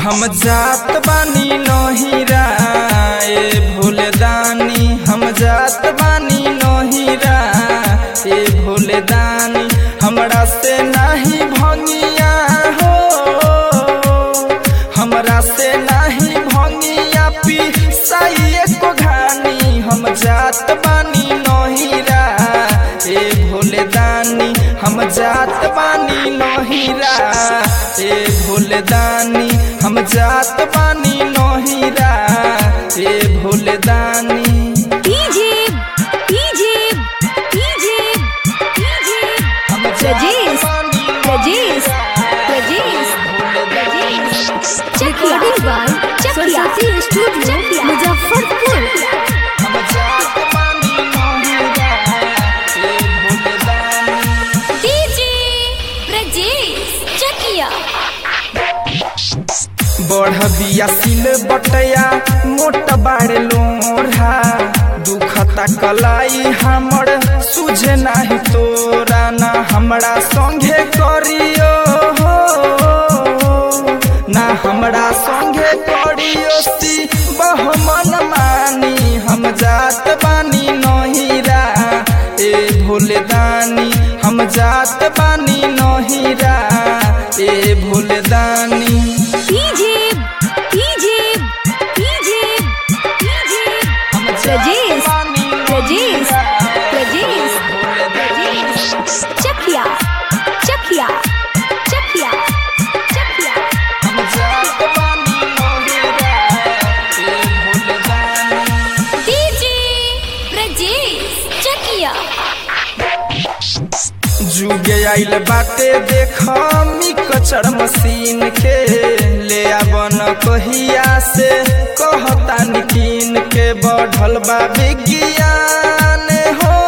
हम जात बानी नहिरा ए भोले दानी हम जात बानी नहिरा ए भोले दानी हमरा से नाही भंगिया हो हमरा से नाही भंगिया पी साइए को घानी हम जात बानी नहिरा ए भोले दानी हम जात बानी नहिरा ए भोले दानी हम जात बानी नहिरा ए भोले दानी डीजे डीजे डीजे डीजे हम रजेश, बानी Rajesh, Rajesh, Rajesh recording by Saraswati studio Muzaffarpur हम जात बानी नहिरा ए भोले दानी डीजे ब्रजेश चकिया बढ़ बिया सिल बटया मोट बाड़े लोढ़ा दुखता कलाई हमर सुझे नाही तोरा ना हमरा संगे करियो हो ना हमरा संगे करियो सी बहमन मानी हम जात बानी नहिरा ए भोले दानी हम जात बानी नहिरा ए भोले दानी डीजे डीजे डीजे डीजे रजेश रजेश रजेश रजेश चकिया चकिया चकिया चकिया हम जात बानी नहिरा ए भोले दानी डीजे ब्रजेश चकिया जुगे आइल बाटे देख मी कचर मशीन के ले आवन कहिया से कहता निकीन के बढ़ल बा विज्ञान हो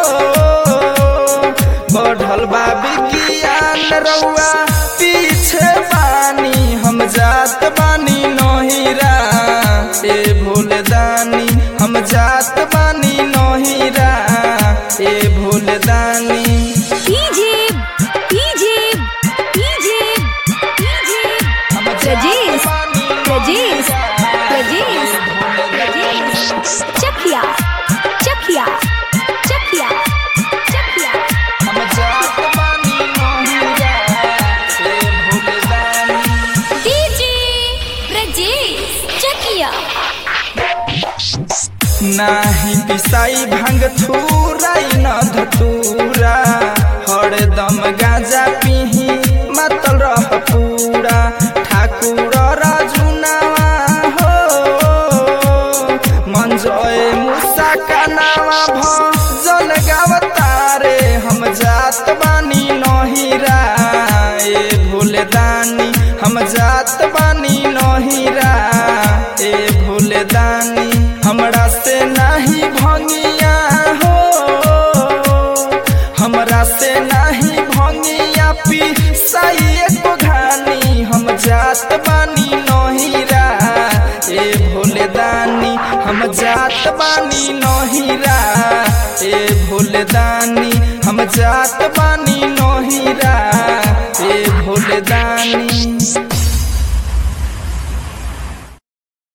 बढ़ल बा विज्ञान रउआ पीछे बानी हम जात बानी नहिरा ए भोले दानी हम जात बानी नहिरा ए भोले दानी डीजे डीजे डीजे डीजे रजेश रजेश रजेश रजेश चकिया चकिया चकिया चकिया हम जात बानी नहिरा ए भोले दानी डीजे ब्रजेश चकिया नाही पिसाई भांग थूराई न धतूरा हरदम गाजा पिही मातल रह पूरा ठाकुर राजुनावा हो मंजय मुसा का नावा भजन गावतारे हम जात बानी नहिरा ए भोले दानी हम जात बानी नहिरा ए भोले दानी हमरा से नाही भंगिया हो हमरा से नाही भंगिया पी साइए को घानी हम जात बानी नहिरा ए भोले दानी हम जात बानी नहिरा ए भोले दानी हम जात बानी नहिरा ए भोले दानी